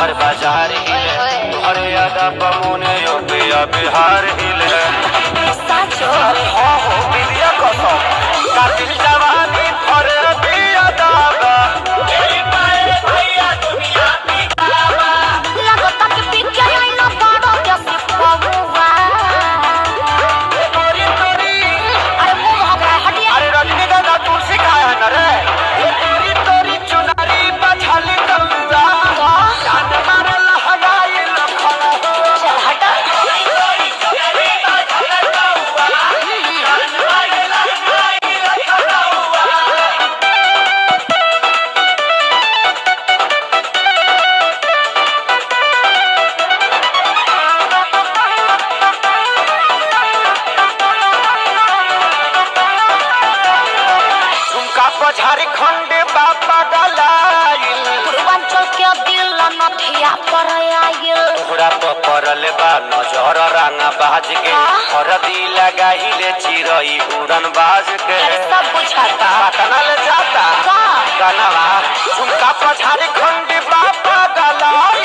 शहर बाजार हिले तोहरे यादा पमुने यूपिया बिहार हिले साचो अरे हो हो बिदिया कसम कातिल जवानी फरे बिया दागा लगता कि पिके आई ना बड़ो जैसे पौवा तोरी तोरी अरे मुंह भगा हटिया अरे रजनीगंधा तुलसी खाया न रे तोरी तोरी चुनरी बछली गंगा जान मारे लहगाई लखन चल हटा झुमका को झारखंड बाबा गलाइल पूर्वांचल के दिल नथिया पर आइल तोहरा पर पड़ल बा नजर रंगा बाज के हरदी लगाइले चिरई उड़न बाज के अरे सब बुझाता पटनल जाता का गलवा झुमका को झारखंड बाबा गला